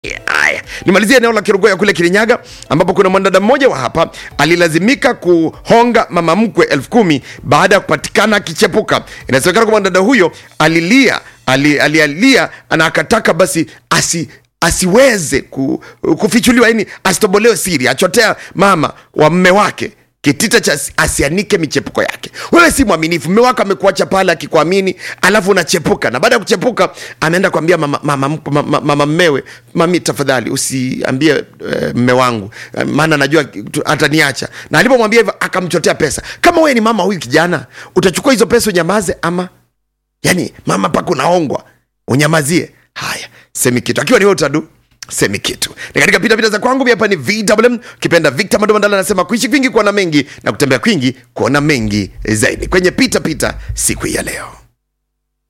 Haya, nimalizie eneo la Kirugoya kule Kirinyaga, ambapo kuna mwanadada mmoja wa hapa alilazimika kuhonga mama mkwe elfu kumi baada ya kupatikana akichepuka. Inasemekana kwamba mwanadada huyo alilia ali- alialia na akataka basi asi asiweze ku, kufichuliwa, yani asitobolewe siri, achotea mama wa mme wake kitita cha asi- asianike michepuko yake. Wewe si mwaminifu, mme wako amekuacha pale akikuamini, alafu unachepuka, na baada ya kuchepuka ameenda kuambia mama, mama, mkwe- mama, mama mmewe, mami, tafadhali usiambie uh, mme wangu eh, maana najua tu- ataniacha. Na alipomwambia hivyo akamchotea pesa. Kama wewe ni mama huyu kijana, utachukua hizo pesa unyamaze ama yani mama paka unaongwa unyamazie haya semi kitu akiwa ni wewe utadu semi kitu ni katika pitapita za kwangu mi hapa ni vwm kipenda victor madomandala anasema kuishi kwingi kuona mengi na kutembea kwingi kuona mengi zaidi kwenye pitapita siku hii ya leo